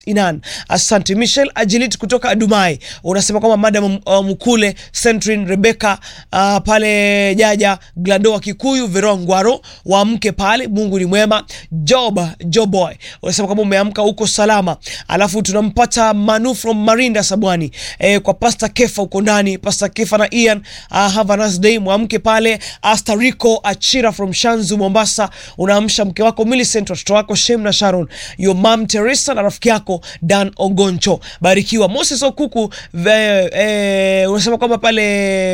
Inan, asante. Michelle Ajilit kutoka Adumai unasema kwamba madam uh, Mkule Centrin Rebecca uh, pale Jaja Glado wa Kikuyu Veroa Ngwaro waamke pale, Mungu ni mwema. Job Joboy unasema kwamba umeamka huko salama, alafu tunampata Manu from Marinda Sabwani eh, kwa Pastor Kefa huko ndani, Pastor Kefa na Ian uh, have a nice day, mwamke pale. Asta Rico Achira from Shanzu Mombasa, unaamsha mke wako Millicent, watoto wako Shem na Sharon, your mom Teresa na rafiki yako Dan Ogoncho, barikiwa. Moses Okuku ve, e, unasema kwamba pale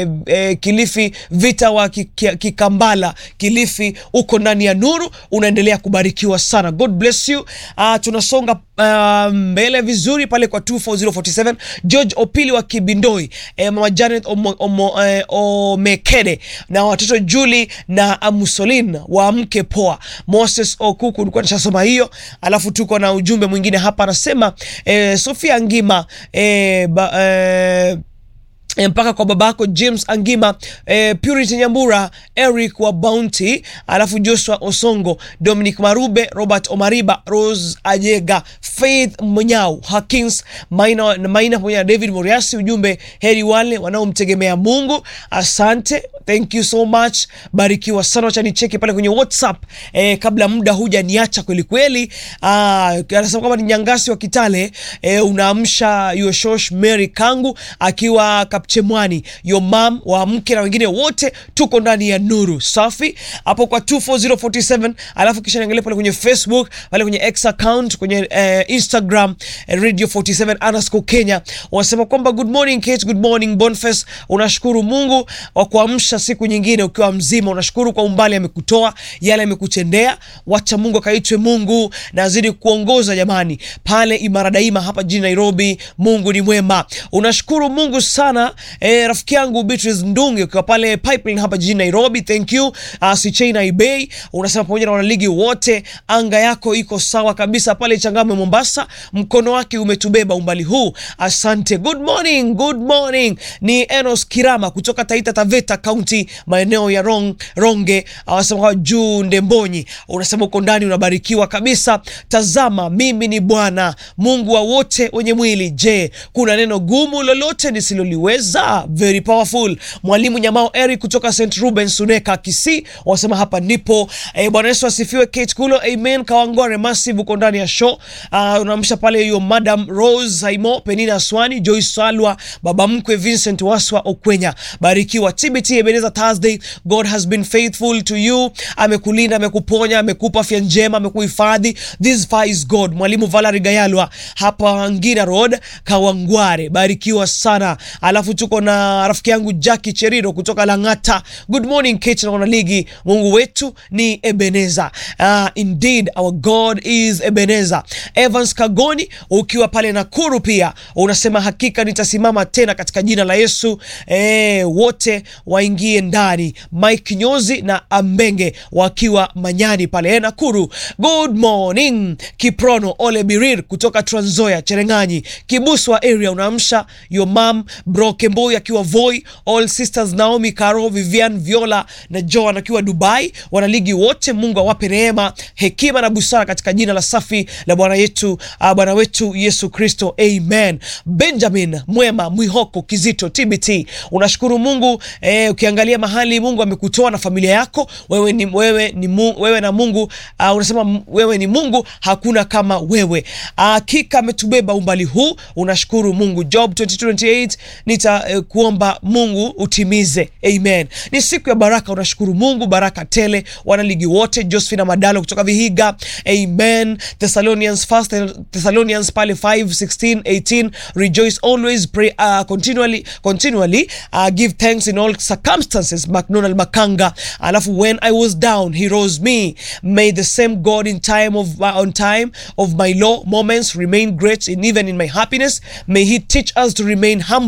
e, Kilifi vita wa Kikambala Kilifi uko ndani ya nuru, unaendelea kubarikiwa sana. God bless you. Uh, tunasonga uh, mbele vizuri pale kwa 24047 George Opili wa Kibindoi, e, mama Janet Omo, Omo, e, Omekede na watoto Julie na Musolin waamke poa. Moses Okuku ulikuwa nishasoma hiyo, alafu tuko na ujumbe mwingine hapa anasema eh, Sofia Ngima eh, ba, eh, mpaka kwa babako James Angima eh, Purity Nyambura Eric wa Bounty, alafu Joshua Osongo, Dominic Marube, Robert Omariba, Rose Ajega, Faith Mnyau, Hakins Maina, Maina pamoja na David Moriasi. Ujumbe, heri wale wanaomtegemea Mungu. Asante, thank you so much, barikiwa sana. Wacha nicheki pale kwenye WhatsApp eh, kabla muda huja niacha kweli kweli. Ah, anasema kwamba ni Nyangasi wa Kitale eh, unaamsha Yoshosh Mary Kangu akiwa Chemwani your mom wa mke na wengine wote tuko ndani ya nuru safi hapo kwa 24047 alafu kisha niangalia pale kwenye Facebook pale kwenye X account kwenye eh, Instagram eh, Radio 47 underscore Kenya wanasema kwamba good morning Kate, good morning Boniface, unashukuru Mungu wa kuamsha siku nyingine ukiwa mzima, unashukuru kwa umbali amekutoa yale amekutendea. Wacha Mungu akaitwe Mungu na azidi kuongoza jamani, pale imara daima hapa jijini Nairobi. Mungu ni mwema, unashukuru Mungu sana. E, rafiki yangu Beatrice Ndungi ukiwa pale Pipeline hapa jijini Nairobi, thank you. Uh, Sichaina Ibei unasema pamoja na wanaligi wote, anga yako iko sawa kabisa pale Changamwe Mombasa, mkono wake umetubeba umbali huu, asante. Good morning, good morning. Ni Enos Kirama kutoka Taita Taveta County, maeneo ya Rong, Ronge, anasema kwa juu Ndembonyi, unasema uko ndani unabarikiwa kabisa. Tazama mimi ni Bwana Mungu wa wote wenye mwili. Je, kuna neno gumu lolote nisiloliweza? Very powerful. Mwalimu Nyamao Eric kutoka St Ruben Suneka Kisii wasema hapa ndipo. E, Bwana Yesu asifiwe. Kate Kulo, amen. Kawangware Massive uko ndani ya show. Uh, unaamsha pale hiyo Madam Rose Haimo, Penina Swani, Joyce Salwa, baba mkwe Vincent Waswa Okwenya, barikiwa. TBT Ebenezer Thursday, God has been faithful to you. Amekulinda, amekuponya, amekupa afya njema, amekuhifadhi. This far is God. Mwalimu Valerie Gayalwa hapa Ngina Road, Kawangware, barikiwa sana. Alafu tuko na rafiki yangu Jackie Cheriro kutoka Lang'ata. Good morning Kate na wanaligi, Mungu wetu ni Ebeneza. Uh, indeed our God is Ebeneza. Evans Kagoni ukiwa pale Nakuru pia unasema hakika nitasimama tena katika jina la Yesu. E, wote waingie ndani. Mike Nyozi na Ambenge wakiwa Manyani pale e, Nakuru. Good morning Kiprono Ole Birir kutoka Trans Nzoia Cherengani Kibuswa area unaamsha your mom bro Kemboi akiwa Voi, all sisters Naomi, Caro, Vivian, Viola na Joan akiwa Dubai. Wanaligi wote, Mungu awape neema, hekima na busara katika jina la safi la Bwana yetu uh, Bwana wetu Yesu Kristo, amen. Benjamin Mwema Mwihoko Kizito TBT, unashukuru Mungu eh, ukiangalia mahali Mungu amekutoa na familia yako wewe ni, wewe ni Mungu, wewe na Mungu uh, unasema wewe ni Mungu, hakuna kama wewe. Hakika uh, ametubeba umbali huu, unashukuru Mungu. Job 2228 nita uh, kuomba Mungu utimize, amen. Ni siku ya baraka, unashukuru Mungu, baraka tele. Wanaligi wote, Josephine Madalo kutoka Vihiga, amen. Thessalonians first Thessalonians pale 5 16 18 rejoice always pray uh, continually continually uh, give thanks in all circumstances. McDonald Makanga, alafu when I was down he rose me. May the same God in time of uh, on time of my low moments remain great in even in my happiness. May he teach us to remain humble in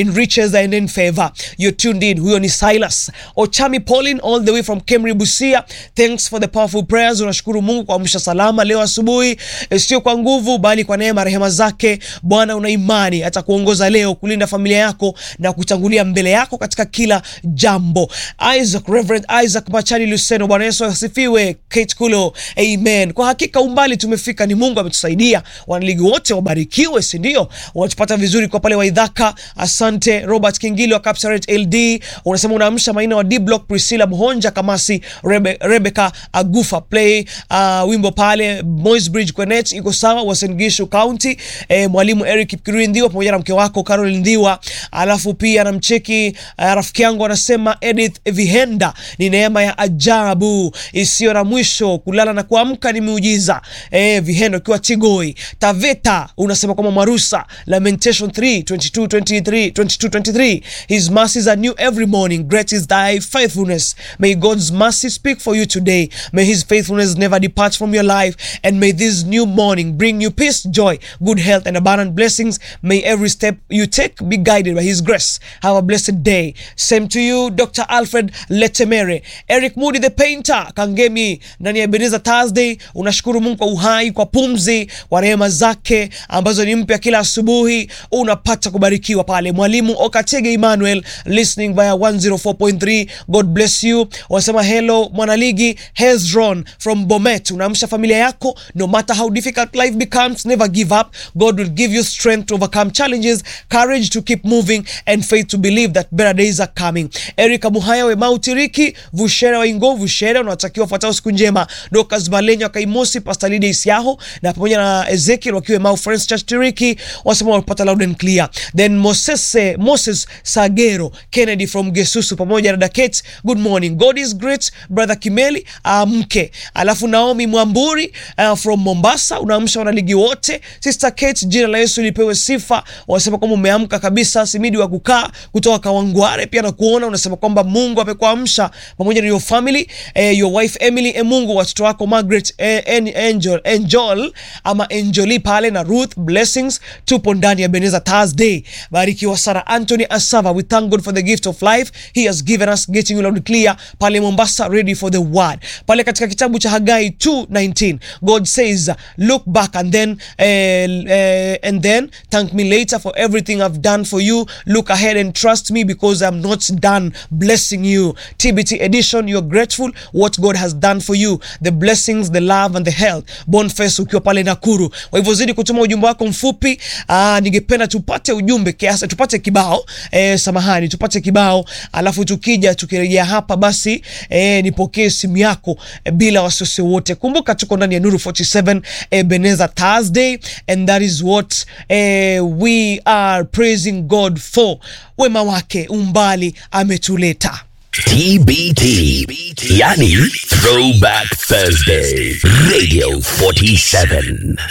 in riches and in favor. You're tuned in. Huyo ni Silas Ochami Pauline all the way from Kemri Busia. Thanks for the powerful prayers. Unashukuru Mungu kwa amsha salama leo asubuhi, sio kwa nguvu bali kwa neema rehema zake. Bwana, una imani atakuongoza leo kulinda familia yako na kutangulia mbele yako katika kila jambo. Isaac, Reverend Isaac Machani Luseno, Bwana Yesu asifiwe. Kate Kulo, amen. Kwa hakika umbali tumefika, ni Mungu ametusaidia. Wanaligi wote wabarikiwe, si ndio? Unatupata vizuri kwa pale Waidhaka. Asante Robert Kingili wa Capsaret LD, unasema unaamsha maina wa D Block, Priscilla Mhonja Kamasi, Rebe, Rebecca Agufa play uh, wimbo pale Moi's Bridge Kwenet iko sawa, Uasin Gishu County. Eh, mwalimu Eric Kipkirui Ndhiwa pamoja na mke wako Carol Ndhiwa, alafu pia namcheki uh, rafiki yangu anasema Edith Vihenda, ni neema ya ajabu isiyo na mwisho, kulala na kuamka ni miujiza. Eh, Vihenda ukiwa Tigoi Taveta, unasema kwamba Marusa Lamentation 3 22 23 22 23 His mercies are new every morning great is thy faithfulness may God's mercy speak for you today may his faithfulness never depart from your life and may this new morning bring you peace joy good health and abundant blessings may every step you take be guided by his grace have a blessed day same to you Dr. Alfred Letemere Eric Moody the painter Kangemi ndani ya Ebenezer Thursday unashukuru Mungu kwa uhai kwa pumzi kwa rehema zake ambazo ni mpya kila asubuhi unapata kubarikiwa pale mwalimu Okatege Emmanuel listening via 104.3 God bless you wanasema hello mwanaligi Hezron from Bomet unaamsha familia yako no matter how difficult life becomes never give up God will give you strength to overcome challenges courage to keep moving and faith to believe that better days are coming Erika Muhaya we Mautiriki Vushera wa Ingo Vushera unawatakiwa fuatao siku njema Dokas Malenya wa Kaimosi Pastor Lydia Isiaho na pamoja na Ezekiel wakiwa Mau Friends Church Tiriki wasema walipata loud and clear then Moses Moses Sagero Kennedy from Gesusu pamoja na Daket good morning God is great brother Kimeli uh, mke alafu Naomi Mwamburi uh, from Mombasa unaamsha wanaligi wote sister Kate jina la Yesu lipewe sifa wanasema kwamba umeamka kabisa simidi wa kukaa kutoka Kawangware pia na kuona unasema kwamba Mungu amekuamsha pamoja na your family eh, your wife Emily eh, Mungu watoto wako Margaret eh, en, Angel Angel ama Angeli pale na Ruth blessings tupo ndani ya Beneza Thursday barikiwa sana Anthony Asava we thank God for the gift of life he has given us getting you loud clear pale Mombasa ready for the word pale katika kitabu cha Hagai 2:19 God says look back and then eh, eh, and then thank me later for everything I've done for you look ahead and trust me because I'm not done blessing you TBT edition you're grateful what God has done for you the blessings the love and the health Boniface ukiwa pale Nakuru kwa hivyo zidi kutuma ujumbe wako mfupi aa, ningependa tupate ujumbe kiasi tupate kibao eh, samahani tupate kibao alafu tukija tukirejea hapa basi eh, nipokee simu yako eh, bila wasiwasi wote kumbuka tuko ndani ya Nuru 47 Ebenezer Thursday and that is what eh, we are praising God for wema wake umbali ametuleta TBT, yani Throwback Thursday, Radio 47.